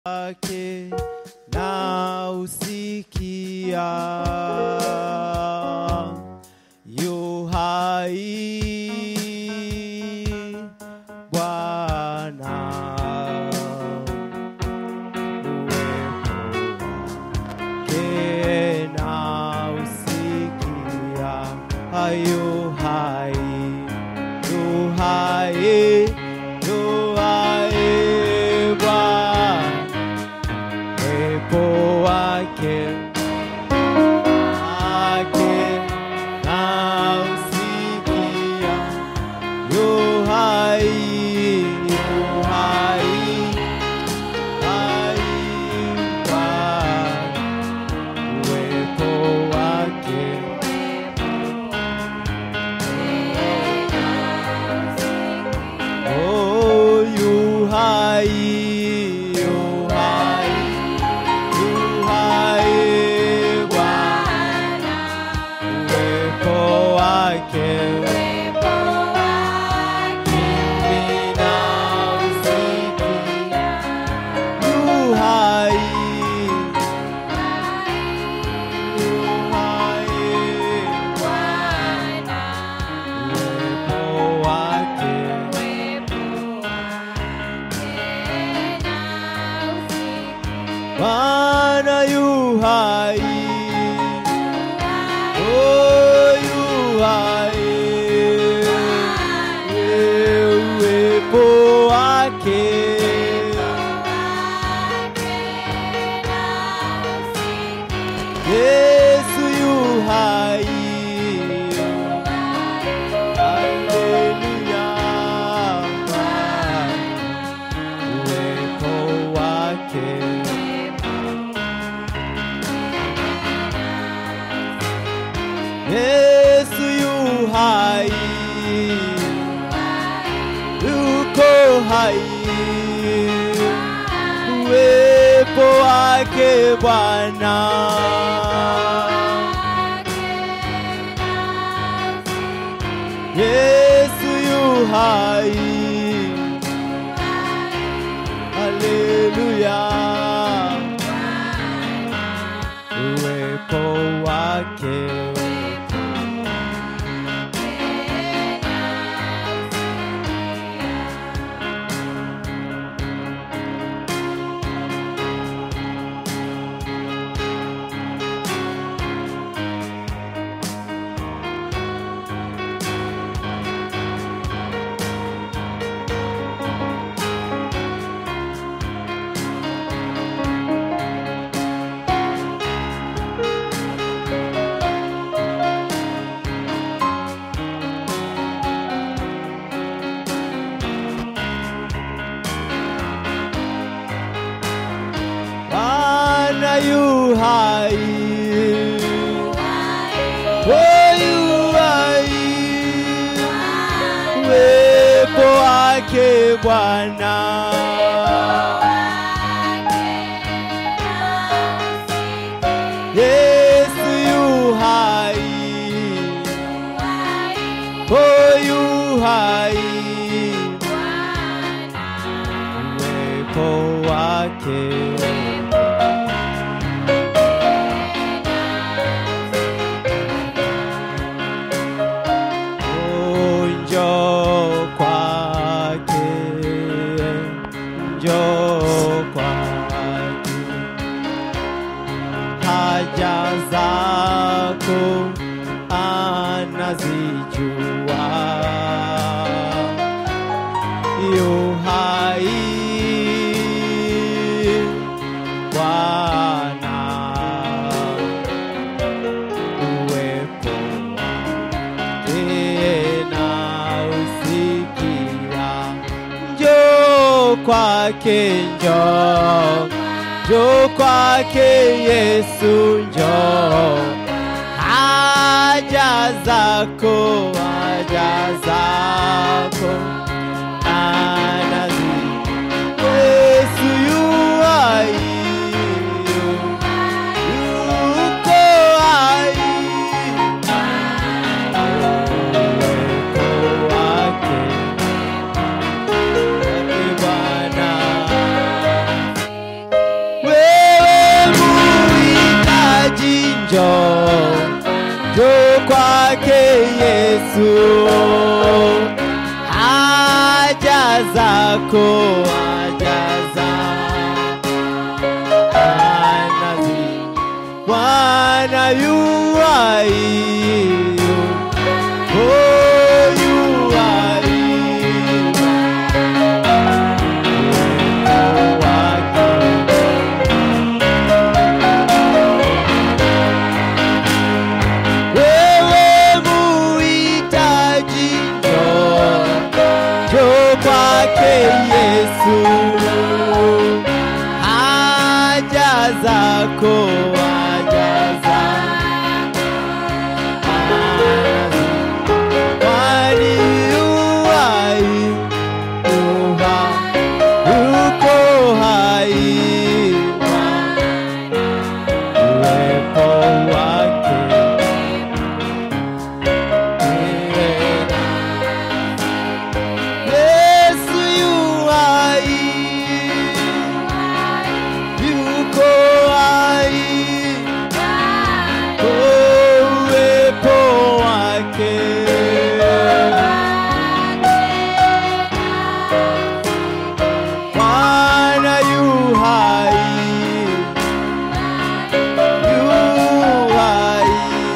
wake na usikia yu hai Bwana uwepo wake na usikia yu hai yu hai yu hai Bwana uwepo wake wake na usikia yu hai yu hai hai Bwana uwepo wake Oh, yu hai, yu hai, yu hai, Bwana uwepo wake mimi nausikia. Yu hai, yu hai, uwepo wake Bwana yu hai, oh yu hai, uwepo wake Yesu yu hai, haleluya, uwepo wake Yesu yu hai, yuko hai, uwepo wake Bwana. Yesu yu hai, haleluya, uwepo wake. Bwana yu hai, oh yu hai, uwepo wake Bwana. Yesu yu hai, oh yu hai, uwepo wake. Oh, njoo kwake, njoo kwake, haja zako anazijua, yu hai Bwana, uwepo tena usikia, njoo kwake, njoo njoo kwake Yesu, njoo haja zako, haja zako anazi Yesu yu hai, yuko hai uwepo wake wake Bwana kwake Yesu, haja zako haja zanazi Bwana yu hai, oh, yu hai. Uwepo wake wewe muhitaji, njoo njoo kwake Yesu, haja zako haja zako kwani yu hai, yu hai, yuko hai uwepo wake Yesu yu hai, yuko hai, oh, uwepo wake Bwana yu hai, yu hai,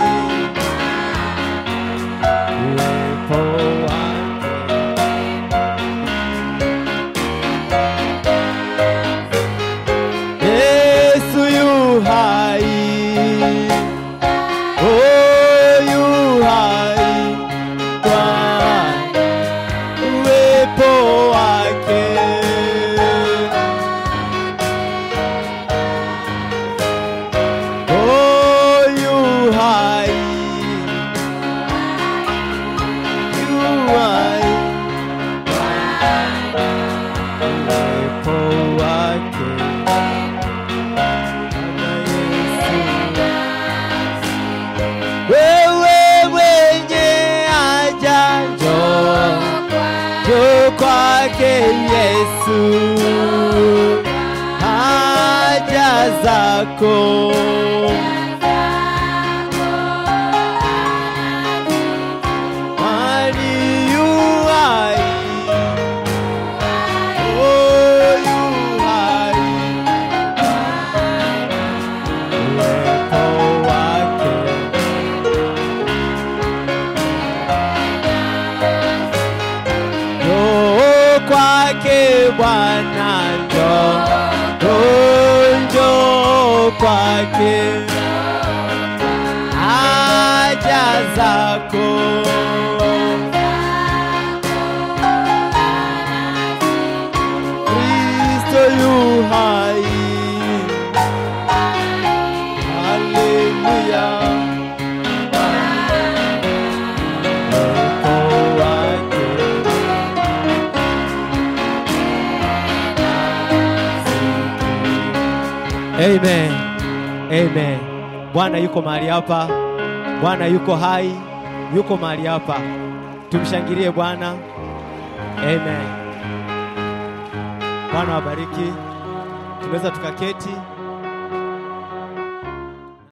uwepo wake Yesu yu hai, oh yu hai, kwa uwepo wake. Oh yu hai, yu hai, uwepo wake. Wewe mwenye haja njoo, njoo kwake Yesu, haja zako kwani yu hai, oh yu hai, uwepo wake Njoo kwake Bwana, njoo, njoo, njoo kwake, haja zako Kristo yu hai, haleluya, uwepo wake Amen. Amen. Bwana yuko mahali hapa. Bwana yuko hai, yuko mahali hapa. Tumshangilie Bwana. Amen. Bwana wabariki. Tunaweza tukaketi.